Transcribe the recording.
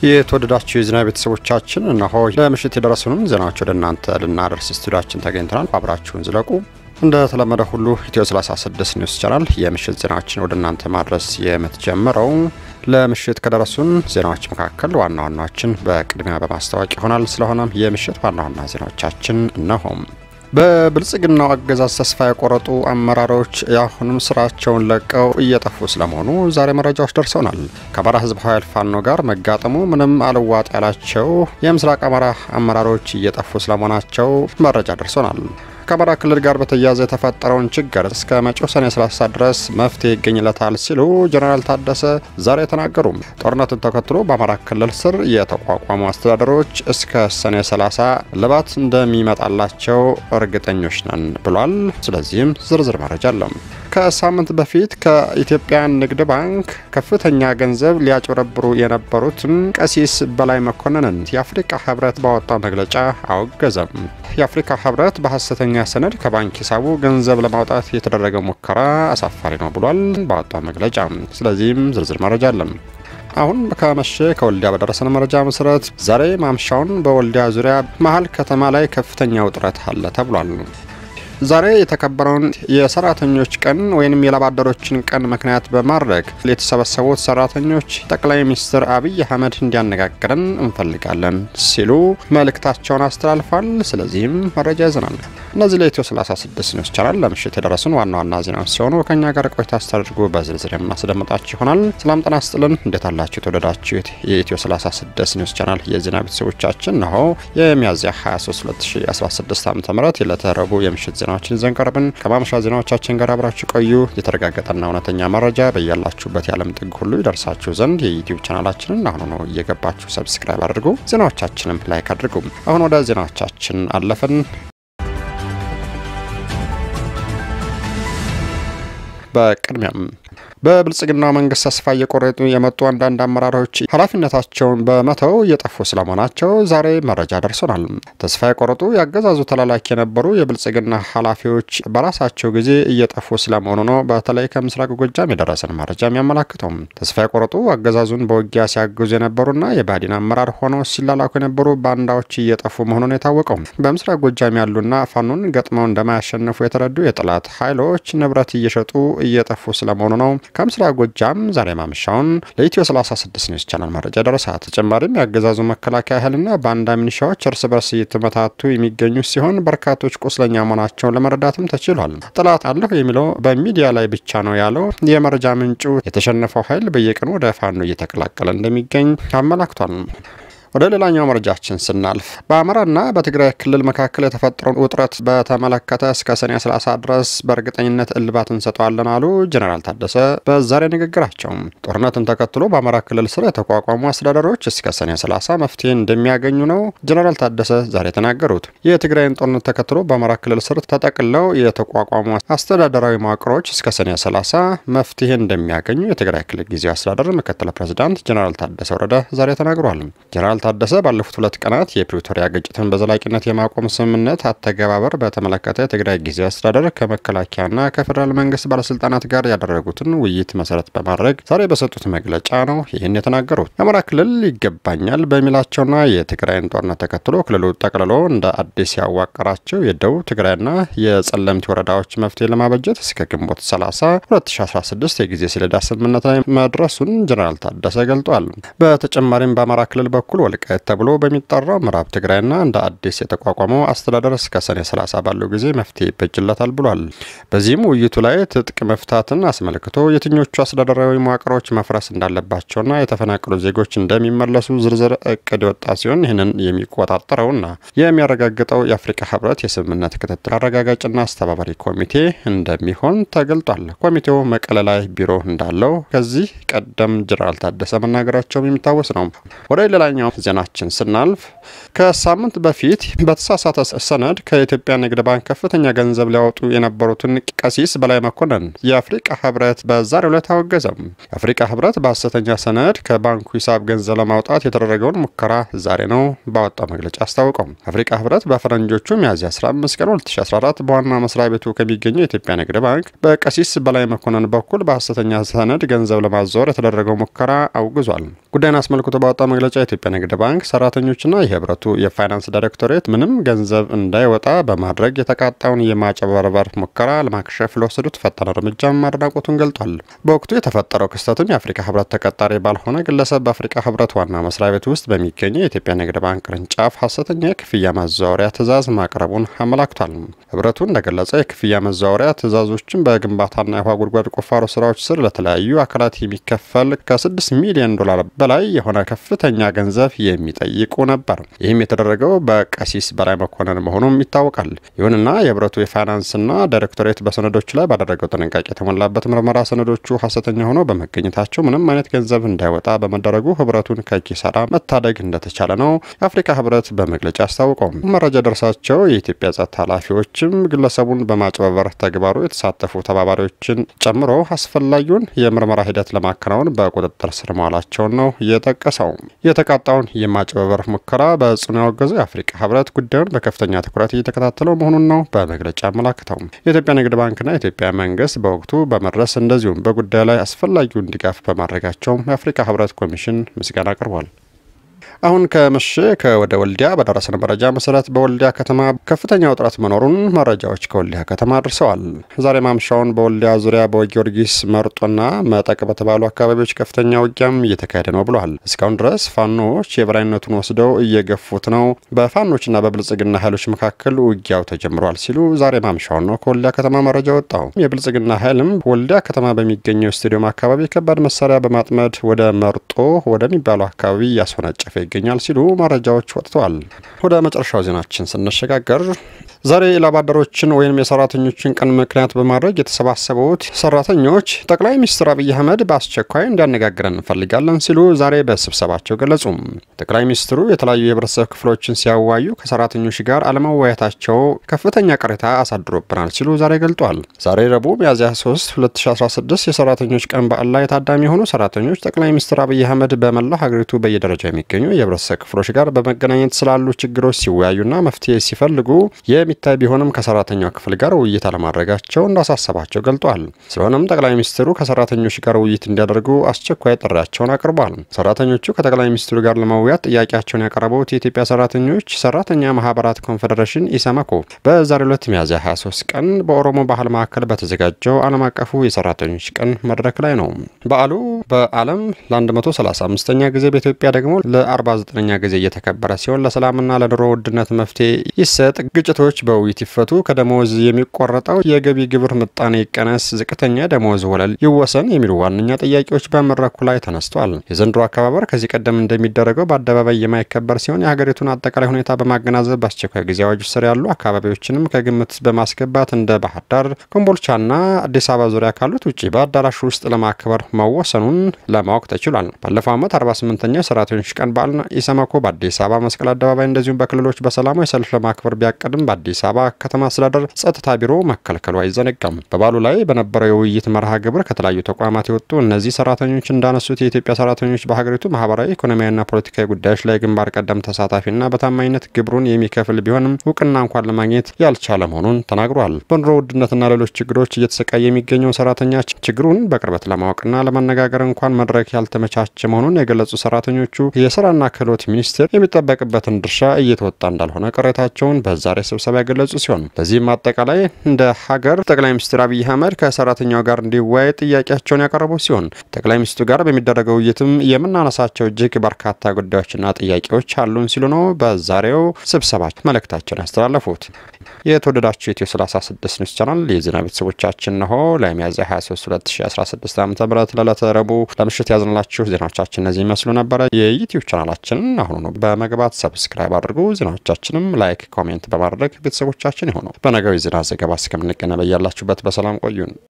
የተወደዳችሁ የዜና ቤተሰቦቻችን እነሆ ለምሽት የደረሱንም ዜናዎች ወደ እናንተ ልናደርስ ስቱዲያችን ተገኝተናል። አብራችሁን ዝለቁ። እንደተለመደ ሁሉ ኢትዮ 36 ኒውስ ቻናል የምሽት ዜናዎችን ወደ እናንተ ማድረስ የምትጀምረው ለምሽት ከደረሱን ዜናዎች መካከል ዋና ዋናዎችን በቅድሚያ በማስታወቅ ይሆናል። ስለሆነም የምሽት ዋና ዋና ዜናዎቻችን እነሆም በብልጽግናው አገዛዝ ተስፋ የቆረጡ አመራሮች አሁንም ስራቸውን ለቀው እየጠፉ ስለመሆኑ ዛሬ መረጃዎች ደርሰውናል። ከአማራ ሕዝብ ኃይል ፋኖ ጋር መጋጠሙ ምንም አልዋጥ ያላቸው የምስራቅ አማራ አመራሮች እየጠፉ ስለመሆናቸው መረጃ ደርሰውናል። ከአማራ ክልል ጋር በተያያዘ የተፈጠረውን ችግር እስከ መጪው ሰኔ 30 ድረስ መፍትሄ ይገኝለታል ሲሉ ጀኔራል ታደሰ ዛሬ ተናገሩ። ጦርነቱን ተከትሎ በአማራ ክልል ስር የተቋቋሙ አስተዳደሮች እስከ ሰኔ 30 ልባት እንደሚመጣላቸው እርግጠኞች ነን ብሏል። ስለዚህም ዝርዝር መረጃ አለው። ከሳምንት በፊት ከኢትዮጵያ ንግድ ባንክ ከፍተኛ ገንዘብ ሊያጭበረብሩ የነበሩትን ቀሲስ በላይ መኮንንን የአፍሪካ ህብረት ባወጣው መግለጫ አወገዘም። የአፍሪካ ህብረት በሀሰተኛ ሰነድ ከባንክ ሂሳቡ ገንዘብ ለማውጣት የተደረገ ሙከራ አሳፋሪ ነው ብሏል ባወጣው መግለጫ። ስለዚህም ዝርዝር መረጃ አለን። አሁን ከመሸ ከወልዲያ በደረሰን መረጃ መሰረት ዛሬ ማምሻውን በወልዲያ ዙሪያ መሀል ከተማ ላይ ከፍተኛ ውጥረት አለ ተብሏል። ዛሬ የተከበረውን የሰራተኞች ቀን ወይም የላባደሮችን ቀን ምክንያት በማድረግ የተሰበሰቡት ሰራተኞች ጠቅላይ ሚኒስትር አብይ አህመድ እንዲያነጋግረን እንፈልጋለን ሲሉ መልእክታቸውን አስተላልፏል። ስለዚህም መረጃ ይዘናል። እነዚህ ለኢትዮ 36 ኒውስ ቻናል ለምሽት የደረሱን ዋና ዋና ዜናዎች ሲሆኑ ከእኛ ጋር ቆይታ አስተዳድርጉ በዝርዝር የማስደምጣችሁ ይሆናል። ሰላም ጤና ይስጥልን። እንዴት አላችሁ የተወደዳችሁት የኢትዮ 36 ኒውስ ቻናል የዜና ቤተሰቦቻችን? ነሆ የሚያዝያ 23 2016 ዓ ም የዕለተ ረቡዕ የምሽት ዜናዎችን ይዘን ቀርበን ከማምሻ ዜናዎቻችን ጋር አብራችሁ ቆዩ። የተረጋገጠና እውነተኛ መረጃ በያላችሁበት የዓለም ጥግ ሁሉ ይደርሳችሁ ዘንድ የዩቲዩብ ቻናላችንን አሁኑ ነው እየገባችሁ ሰብስክራይብ አድርጉ። ዜናዎቻችንም ላይክ አድርጉ። አሁን ወደ ዜናዎቻችን አለፍን። በቅድሚያም በብልጽግና መንግስት ተስፋ እየቆረጡ የመጡ አንዳንድ አመራሮች ኃላፊነታቸውን በመተው እየጠፉ ስለመሆናቸው ዛሬ መረጃ ደርሶናል። ተስፋ የቆረጡ የአገዛዙ ተላላኪ የነበሩ የብልጽግና ኃላፊዎች በራሳቸው ጊዜ እየጠፉ ስለመሆኑ ነው በተለይ ከምስራቅ ጎጃም የደረሰን መረጃ የሚያመላክተው። ተስፋ የቆረጡ አገዛዙን በውጊያ ሲያግዙ የነበሩና የባዲን አመራር ሆነው ሲላላኩ የነበሩ ባንዳዎች እየጠፉ መሆኑን የታወቀው በምስራቅ ጎጃም ያሉና ፋኖን ገጥመው እንደማያሸንፉ የተረዱ የጠላት ኃይሎች ንብረት እየሸጡ እየጠፉ ስለመሆኑ ነው ከምስራቅ ጎጃም ዛሬ ማምሻውን ለኢትዮ 36 ኒውስ ቻናል መረጃ ደረሰ። ተጨማሪም የአገዛዙ መከላከያ ኃይልና ባንዳ ሚኒሻዎች እርስ በርስ እየተመታቱ የሚገኙ ሲሆን በርካቶች ቁስለኛ መሆናቸውን ለመረዳትም ተችሏል። ጠላት አለሁ የሚለው በሚዲያ ላይ ብቻ ነው ያለው የመረጃ ምንጩ የተሸነፈው ኃይል በየቀኑ ወደ ፋኖ እየተቀላቀለ እንደሚገኝ አመላክቷል። ወደ ሌላኛው መረጃችን ስናልፍ በአማራና በትግራይ ክልል መካከል የተፈጠረውን ውጥረት በተመለከተ እስከ ሰኔ 30 ድረስ በእርግጠኝነት እልባት እንሰጠዋለን አሉ ጀኔራል ታደሰ በዛሬ ንግግራቸው። ጦርነትን ተከትሎ በአማራ ክልል ስር የተቋቋሙ አስተዳደሮች እስከ ሰኔ 30 መፍትሄ እንደሚያገኙ ነው ጀኔራል ታደሰ ዛሬ የተናገሩት። የትግራይን ጦርነት ተከትሎ በአማራ ክልል ስር ተጠቅለው የተቋቋሙ አስተዳደራዊ መዋቅሮች እስከ ሰኔ 30 መፍትሄ እንደሚያገኙ የትግራይ ክልል ጊዜያዊ አስተዳደር ምክትል ፕሬዚዳንት ጀኔራል ታደሰ ወረደ ዛሬ ተናግሯል። ጀኔራል ታደሰ ባለፉት ሁለት ቀናት የፕሪቶሪያ ግጭትን በዘላቂነት የማቆም ስምምነት አተገባበር በተመለከተ የትግራይ ጊዜያዊ አስተዳደር ከመከላከያና ከፌዴራል መንግስት ባለስልጣናት ጋር ያደረጉትን ውይይት መሰረት በማድረግ ዛሬ በሰጡት መግለጫ ነው ይህን የተናገሩት። የአማራ ክልል ይገባኛል በሚላቸውና የትግራይን ጦርነት ተከትሎ ክልሉ ጠቅልሎ እንደ አዲስ ያዋቀራቸው የደቡብ ትግራይና የጸለምት ወረዳዎች መፍትሄ ለማበጀት እስከ ግንቦት 30 2016 የጊዜ ሰሌዳ ስምምነት ላይ መድረሱን ጀኔራል ታደሰ ገልጧል። በተጨማሪም በአማራ ክልል በኩል ወልቃይት ተብሎ በሚጠራው ምዕራብ ትግራይና እንደ አዲስ የተቋቋመው አስተዳደር እስከ ሰኔ 30 ባለው ጊዜ መፍትሄ ይበጅለታል ብሏል። በዚህም ውይይቱ ላይ ትጥቅ መፍታትን አስመልክቶ የትኞቹ አስተዳደራዊ መዋቅሮች መፍረስ እንዳለባቸውና የተፈናቀሉ ዜጎች እንደሚመለሱ ዝርዝር እቅድ የወጣ ሲሆን ይህንን የሚቆጣጠረውና የሚያረጋግጠው የአፍሪካ ህብረት የስምምነት ክትትል አረጋጋጭና አስተባባሪ ኮሚቴ እንደሚሆን ተገልጧል። ኮሚቴው መቀለ ላይ ቢሮ እንዳለው ከዚህ ቀደም ጀነራል ታደሰ መናገራቸውም የሚታወስ ነው። ወደ ሌላኛው ዜናችን ስናልፍ ከሳምንት በፊት በተሳሳተ ሰነድ ከኢትዮጵያ ንግድ ባንክ ከፍተኛ ገንዘብ ሊያወጡ የነበሩትን ቀሲስ በላይ መኮንን የአፍሪቃ ህብረት በዛሬው ዕለት አወገዘም። የአፍሪቃ ህብረት በሐሰተኛ ሰነድ ከባንኩ ሂሳብ ገንዘብ ለማውጣት የተደረገውን ሙከራ ዛሬ ነው ባወጣው መግለጫ አስታውቀው። የአፍሪቃ ህብረት በፈረንጆቹ ሚያዝያ 15 ቀን 2014 በዋና መስሪያ ቤቱ ከሚገኘው የኢትዮጵያ ንግድ ባንክ በቀሲስ በላይ መኮንን በኩል በሐሰተኛ ሰነድ ገንዘብ ለማዛወር የተደረገው ሙከራ አውግዟል። ጉዳይን አስመልክቶ ባወጣው መግለጫ የኢትዮጵያ ንግድ ባንክ ሰራተኞችና የህብረቱ የፋይናንስ ዳይሬክቶሬት ምንም ገንዘብ እንዳይወጣ በማድረግ የተቃጣውን የማጭበርበር ሙከራ ለማክሸፍ ለወሰዱት ፈጣን እርምጃም አድናቆቱን ገልጧል። በወቅቱ የተፈጠረው ክስተትም የአፍሪካ ህብረት ተቀጣሪ ባልሆነ ግለሰብ በአፍሪካ ህብረት ዋና መስሪያ ቤት ውስጥ በሚገኘው የኢትዮጵያ ንግድ ባንክ ቅርንጫፍ ሐሰተኛ የክፍያ ማዘዋወሪያ ትዕዛዝ ማቅረቡን አመላክቷል። ህብረቱ እንደገለጸ የክፍያ መዘዋወሪያ ትዕዛዞችን በግንባታና የውሃ ጉድጓድ ቁፋሮ ስራዎች ስር ለተለያዩ አካላት የሚከፈል ከ6 ሚሊዮን ዶላር በላይ የሆነ ከፍተኛ ገንዘብ የሚጠይቁ ነበር። ይህም የተደረገው በቀሲስ በላይ መኮንን መሆኑም ይታወቃል። ይሁንና የህብረቱ የፋይናንስና ዳይሬክቶሬት በሰነዶቹ ላይ ባደረገው ጥንቃቄ የተሞላበት ምርመራ ሰነዶቹ ሐሰተኛ ሆነው በመገኘታቸው ምንም አይነት ገንዘብ እንዳይወጣ በመደረጉ ህብረቱን ከኪሳራ መታደግ እንደተቻለ ነው የአፍሪካ ህብረት በመግለጫ አስታውቀው። መረጃ ደርሳቸው የኢትዮጵያ ጸጥታ ኃላፊዎችም ግለሰቡን በማጭበርበር ተግባሩ የተሳተፉ ተባባሪዎችን ጨምሮ አስፈላጊውን የምርመራ ሂደት ለማከናወን በቁጥጥር ስር መዋላቸውን ነው የጠቀሰው። የተቃጣውን የማጭበርበር ሙከራ በጽኑ ያወገዘው የአፍሪካ ህብረት ጉዳዩን በከፍተኛ ትኩረት እየተከታተለው መሆኑን ነው በመግለጫ አመላክተው። የኢትዮጵያ ንግድ ባንክና የኢትዮጵያ መንግስት በወቅቱ በመድረስ እንደዚሁም በጉዳዩ ላይ አስፈላጊውን ድጋፍ በማድረጋቸውም የአፍሪካ ህብረት ኮሚሽን ምስጋና አቅርቧል። አሁን ከመሸ ከወደ ወልዲያ በደረሰን መረጃ መሰረት በወልዲያ ከተማ ከፍተኛ ውጥረት መኖሩን መረጃዎች ከወልዲያ ከተማ አድርሰዋል። ዛሬ ማምሻውን በወልዲያ ዙሪያ በጊዮርጊስ መርጦና መጠቅ በተባሉ አካባቢዎች ከፍተኛ ውጊያም እየተካሄደ ነው ብለዋል። እስካሁን ድረስ ፋኖዎች የበላይነቱን ወስደው እየገፉት ነው፣ በፋኖችና በብልጽግና ኃይሎች መካከል ውጊያው ተጀምሯል ሲሉ ዛሬ ማምሻውን ነው ከወልዲያ ከተማ መረጃ ወጣው። የብልጽግና ኃይልም ወልዲያ ከተማ በሚገኘው ስቴዲየም አካባቢ ከባድ መሳሪያ በማጥመድ ወደ መርጦ ወደሚባለው አካባቢ እያስወነጨፈ ይገኛል ሲሉ መረጃዎች ወጥተዋል። ወደ መጨረሻው ዜናችን ስንሸጋገር ዛሬ የላባደሮችን ወይም የሰራተኞችን ቀን ምክንያት በማድረግ የተሰባሰቡት ሰራተኞች ጠቅላይ ሚኒስትር አብይ አህመድ በአስቸኳይ እንዲያነጋግረን እንፈልጋለን ሲሉ ዛሬ በስብሰባቸው ገለጹ። ጠቅላይ ሚኒስትሩ የተለያዩ የህብረተሰብ ክፍሎችን ሲያዋዩ ከሰራተኞች ጋር አለመወያየታቸው ከፍተኛ ቅሬታ አሳድሮብናል ሲሉ ዛሬ ገልጧል። ዛሬ ረቡዕ ሚያዝያ 3 2016 የሰራተኞች ቀን በዓል ላይ ታዳሚ የሆኑ ሰራተኞች ጠቅላይ ሚኒስትር አብይ አህመድ በመላው ሀገሪቱ በየደረጃው የሚገኙ የህብረተሰብ ክፍሎች ጋር በመገናኘት ስላሉ ችግሮች ሲወያዩና መፍትሄ ሲፈልጉ የሚታይ ቢሆንም ከሰራተኛው ክፍል ጋር ውይይት አለማድረጋቸው እንዳሳሰባቸው ገልጧል። ስለሆነም ጠቅላይ ሚኒስትሩ ከሰራተኞች ጋር ውይይት እንዲያደርጉ አስቸኳይ ጥሪያቸውን አቅርቧል። ሰራተኞቹ ከጠቅላይ ሚኒስትሩ ጋር ለመወያት ጥያቄያቸውን ያቀረቡት የኢትዮጵያ ሰራተኞች ሰራተኛ ማህበራት ኮንፌዴሬሽን ኢሰመኮ በዛሬው ዕለት ሚያዝያ 23 ቀን በኦሮሞ ባህል ማዕከል በተዘጋጀው ዓለም አቀፉ የሰራተኞች ቀን መድረክ ላይ ነው። በዓሉ በዓለም ለ135ኛ ጊዜ በኢትዮጵያ ደግሞ ለ49ኛ ጊዜ እየተከበረ ሲሆን ለሰላምና ለኑሮ ውድነት መፍትሄ ይሰጥ፣ ግጭቶች በውይይት ይፈቱ፣ ከደሞዝ የሚቆረጠው የገቢ ግብር ምጣኔ ይቀነስ፣ ዝቅተኛ ደሞዝ ወለል ይወሰን የሚሉ ዋነኛ ጥያቄዎች በመድረኩ ላይ ተነስተዋል። የዘንድሮ አከባበር ከዚህ ቀደም እንደሚደረገው በአደባባይ የማይከበር ሲሆን የሀገሪቱን አጠቃላይ ሁኔታ በማገናዘብ በአስቸኳይ ጊዜ አዋጅ ስር ያሉ አካባቢዎችንም ከግምት በማስገባት እንደ ባህር ዳር፣ ኮምቦልቻና አዲስ አበባ ዙሪያ ካሉት ውጭ በአዳራሹ ውስጥ ለማክበር መወሰኑን ለማወቅ ተችሏል። ባለፈው ዓመት 48ኛ የሰራተኞች ቀን በዓል ኢሰመኮ በአዲስ አበባ መስቀል አደባባይ እንደዚሁም በክልሎች በሰላማዊ ሰልፍ ለማክበር ቢያቀድም በአዲስ አበባ ከተማ አስተዳደር ጸጥታ ቢሮ መከልከሉ አይዘነጋም። በበዓሉ ላይ በነበረው የውይይት መርሃ ግብር ከተለያዩ ተቋማት የወጡ እነዚህ ሰራተኞች እንዳነሱት የኢትዮጵያ ሰራተኞች በሀገሪቱ ማህበራዊ፣ ኢኮኖሚያዊና ፖለቲካዊ ጉዳዮች ላይ ግንባር ቀደም ተሳታፊና በታማኝነት ግብሩን የሚከፍል ቢሆንም እውቅና እንኳን ለማግኘት ያልቻለ መሆኑን ተናግሯል። በኑሮ ውድነትና ሌሎች ችግሮች እየተሰቃየ የሚገኘው ሰራተኛ ችግሩን በቅርበት ለማወቅና ለመነጋገር እንኳን መድረክ ያልተመቻቸ መሆኑን የገለጹ ሰራተኞቹ የስራና ክህሎት ሚኒስቴር የሚጠበቅበትን ድርሻ እየተወጣ እንዳልሆነ ቅሬታቸውን በዛሬ ስብሰባ ያገለጹ ሲሆን በዚህም አጠቃላይ እንደ ሀገር ጠቅላይ ሚኒስትር አብይ አህመድ ከሰራተኛው ጋር እንዲወያይ ጥያቄያቸውን ያቀረቡ ሲሆን ጠቅላይ ሚኒስትሩ ጋር በሚደረገው ውይይትም የምናነሳቸው እጅግ በርካታ ጉዳዮችና ጥያቄዎች አሉን ሲሉ ነው በዛሬው ስብሰባ መልእክታቸውን ያስተላለፉት። የተወደዳችሁ ኢትዮ 36 ኒውስ ቻናል የዜና ቤተሰቦቻችን ነሆ ለሚያዝያ 23 2016 ዓ ም ለዕለተ ረቡዕ ለምሽት ያዝንላችሁ ዜናዎቻችን እነዚህ ይመስሉ ነበረ። የዩትዩብ ቻናላችንን አሁኑ በመግባት ሰብስክራይብ አድርጉ። ዜናዎቻችንም ላይክ፣ ኮሜንት በማድረግ ቤተሰቦቻችን የሆኑ በነገው የዜና ዘገባ እስከምንገናኝ በያላችሁበት በሰላም ቆዩን።